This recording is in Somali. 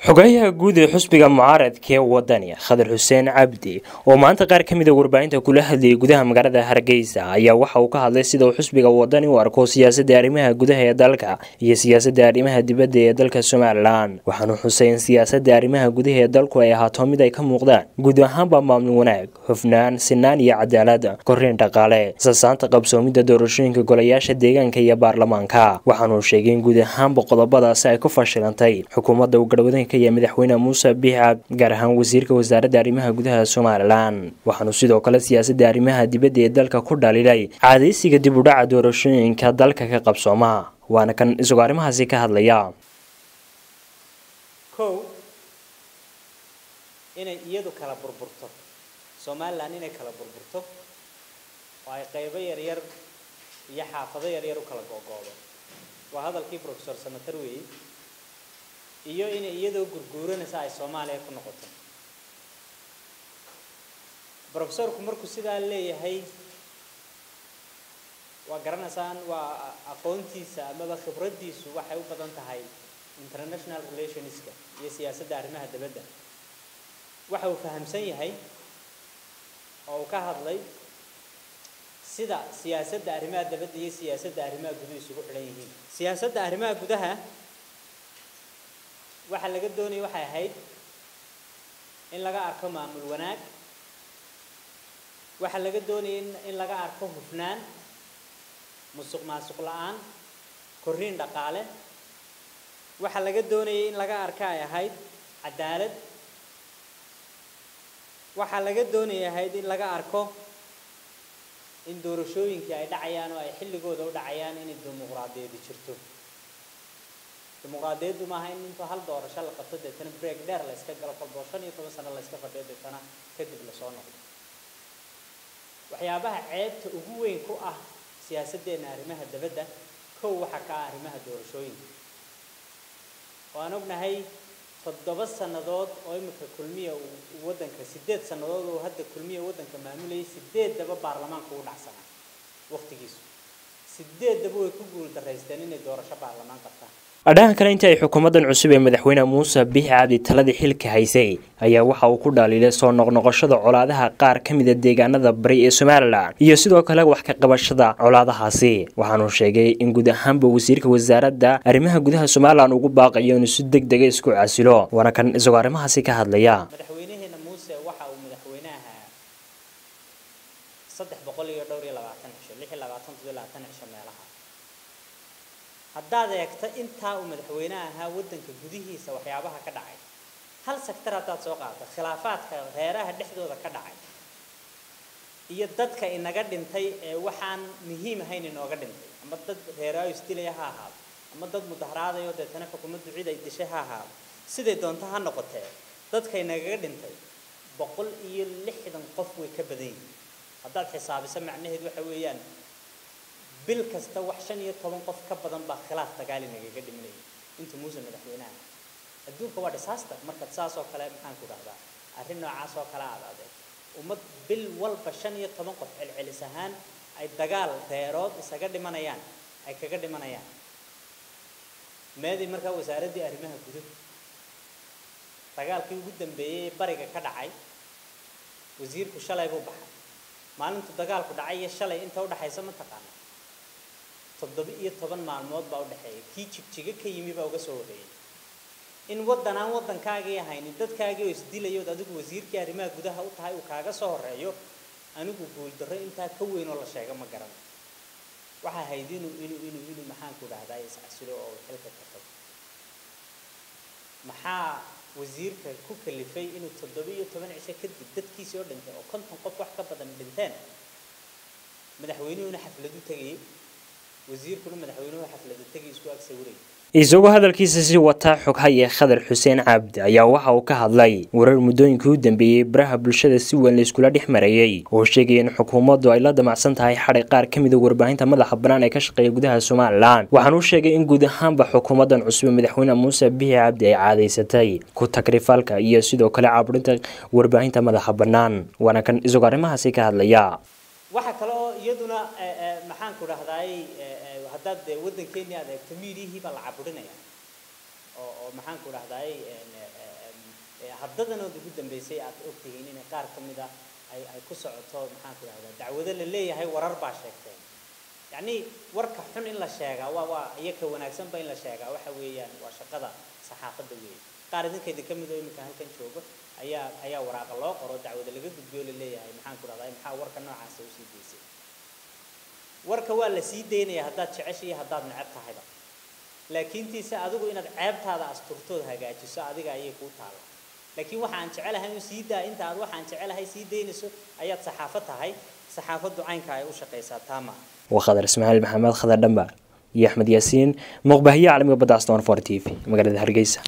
xogayaha guud ee xusbiga mucaaradka ee wadani khadar xuseen cabdi oo maanta qaar ka mid a warbaahinta kula hadlayay gudaha magaalada hargeysa ayaa waxa uu ka hadlay sida uu xusbiga wadani u arko siyaasadda arrimaha gudaha ee dalka iyo siyaasadda arrimaha dibadda ee dalka somalilan waxaanu xusay in siyaasadda arrimaha gudaha ee dalku ay ahaato mid ay ka muuqdaan guud ahaanba maamul wanaag hufnaan sinaan iyo cadaalad korriin dhaqaale sasaanta qabsoomidda doorashooyinka golayaasha deegaanka iyo baarlamaanka waxaanuu sheegay in guud ahaanba qodobadaasi ay ku fashilantay xukuumadda uu garhwadanka iyo madaxweyne muuse biixab gaar ahaan wasiirka wasaaradda arrimaha gudaha somalilan waxaanu sidoo kale siyaasadda arrimaha dibadda ee dalka ku dhaliilay caadaysiga dib u dhaca doorashooyinka dalka ka qabsooma waana kan isagoo arrimahaasi ka hadlaya kow inay iyadu kala burburto somalilan inay kala burburto oo ay qaybo yaryar iyo xaafado yaryar u kala googoodo waa hadalkii professor samater weeye iyo inay iyadoo gurguuranaysa ay soomaaliya ku noqoto professorku markuu sidaa leeyahay waa garanaysaan waa aqoontiisa amaba khibraddiisu waxay u badan tahay international relationska iyo siyaasadda arrimaha dibadda waxa uu fahamsan yahay oo uu ka hadlay sida siyaasadda arrimaha dibadda iyo siyaasadda arrimaha guduhu isugu xidhan yihiin siyaasadda arrimaha gudaha waxaa laga doonaya waxay ahayd in laga arko maamul wanaag waxaa laga doonaya in laga arko hufnaan musuq maasuq la-aan korriin dhaqaale waxaa laga doonayay in laga arka ay ahayd cadaalad waxaa laga doonaya ahayd in laga arko in doorashooyinkii ay dhacayaan oo ay xilligooda u dhacayaan inay dimuqraadiyadi jirto dimuqraadiyaddu maaha in intuu hal doorasho la qabto deetana break dheer la iska galo kolboo shan iyo toban sano la iska fadhiyo deetana kadib lasoo noqdo waxyaabaha ceebta ugu weyn ku ah siyaasaddeena arrimaha dabadda kow waxaa ka ah arrimaha doorashooyinka oo aan ognahay toddoba sannadood oo imika kulmiya uu waddanka sideed sannadood oo hadda kulmiya waddanka maamulayay sideeddaba baarlamaanka u dhacsanaa waqtigiisu sideeddaba way ku guul daraysteen inay doorasho baarlamaan qabtaan adhahan kale inta ay xukuumaddan cusub ee madaxweyne muuse biixi cabdi taladii xilka haysay ayaa waxa uu ku dhaliilay soo noqnoqoshada colaadaha qaar ka mida deegaanada bari ee somalilan iyo sidoo kale wax ka qabashada colaadahaasi waxaanuu sheegay in guud ahaanba wasiirka wasaaradda arrimaha gudaha somalilan ugu baaqayo inuu si deg dega isku casilo waana kan isagoo arrimahaasi ka hadlaya madaxweynaheena muuse waxa uu madaxweyne ahaa saddex boqol iyo dhowr iyo labaatan cisho lix iyo labaatan toddobiyo labaatan cisho meelaha haddaad eegto intaa uu madaxweyne ahaa waddanka gudihiisa waxyaabaha ka dhacay hal sector haddaad soo qaadato khilaafaadka reeraha dhexdooda ka dhacay iyo dadka inaga dhintay ee waxaan muhiim ahayn inooga dhintay ama dad reeraayo isdilaya ha ahaado ama dad mudaharaadayo deetana xukuumaddu cid ay dishay ha ahaado siday doonto ha noqotee dadka inagaga dhintay boqol iyo lixdan qof way ka badan yihiin haddaad xisaabiso macnaheed waxa weeyaan bil kasta wax shan iyo toban qof ka badan baa khilaaf dagaali nagaga dhimanayay inta muuse madaxweynaha adduunka waa disaster markaad saas oo kale maxaan ku dhahdaa arrin noocaas oo kale aad adeeg ummad bil walba shan iyo toban qof celcelis ahaan ay dagaal reerood isaga dhimanayaan ay kaga dhimanayaan meedii markaa wasaaraddii arrimaha guduhu dagaalkii ugu dambeeyey ee bariga ka dhacay wasiirku shalay buu baxay maalintu dagaalku dhacay iyo shalay inta udhaxaysa ma taqaana toddoba iyo toban maalmood baa u dhexeeya kii jigjiga ka yimi baa uga soo horreeyay in waddan aan waddankaagii ahaynin dadkaagii oo isdilayood adigu wasiirkii arrimaha gudaha u tahay uu kaaga soo horreeyo anigu guuldarro intaa ka weyn oo la sheego ma garan waxaa ahayd inuu inuu inuu inuu maxaanku dhahdaa iscasilo oo xilka ka tago maxaa wasiirka ku kalifay inuu toddoba iyo toban cisho kadib dadkiisii oo dhintay oo konton qof wax ka badan dhinteen madaxweynuhuna xafladu tegayay wasiirkuna madaxweynuhu xaflada tegay isku ag sawirayay isagoo hadalkiisa si wataa xoghaye khadar xuseen cabdi ayaa waxa uu ka hadlay warar muddooyinkii u dambeeyey baraha bulshada si weyn layskula dhex marayey oo sheegaya in xukuumaddu ay la damacsan tahay xadhay qaar ka mida warbaahinta madaxa bannaan ee ka shaqeeya gudaha somalilan waxaanuu sheegay in guud ahaanba xukuumaddan cusub madaxweyne muuse bixi cabdi ay caadaysatay ku takrifalka iyo sidoo kale caaburinta warbaahinta madaxa bannaan waana kan isagoo arrimahaasi ka hadlaya waxa kale oo iyaduna maxaan ku dhahdaay haddaad dee waddankeennii aad eegto miidiyihii baa la caburinaya oo oo maxaan ku dhahdaay haddadanood ugu dambeysay aad ogtihiin inay qaar ka mid a ay ay ku socoto maxaan ku dhahdaa dacwado la leeyahay warar baa sheegteen yacni warka xun in la sheegaa waa waa iyo ka wanaagsanba in la sheegaa waxa weeyaan waa shaqada saxaafadda weeye qaar idinka idinka mid oo iminka halkan joogo ayaa ayaa waraaqa loo qoro dacwada laga gudbiyo la leeyahay maxaan ku dhahdaa maxaa warka noocaasa usii daysay warka waa la sii daynaya haddaad jecesha iyo haddaad neceb tahayba laakiin tiise adigu inaad ceebtaada asturtood hagaajiso adiga ayay kuu taalla laakiin waxa aan jecelahay in sii daa inta aad waxaan jecelahay sii daynayso ayaad saxaafad tahay saxaafaddu caynka ay u shaqaysaa taama waa khadar ismaaciil maxamed khadar dhambaar iyo axmed yaasiin muuqbaahiye caalamiga badda aston for t v magaalada hargeysa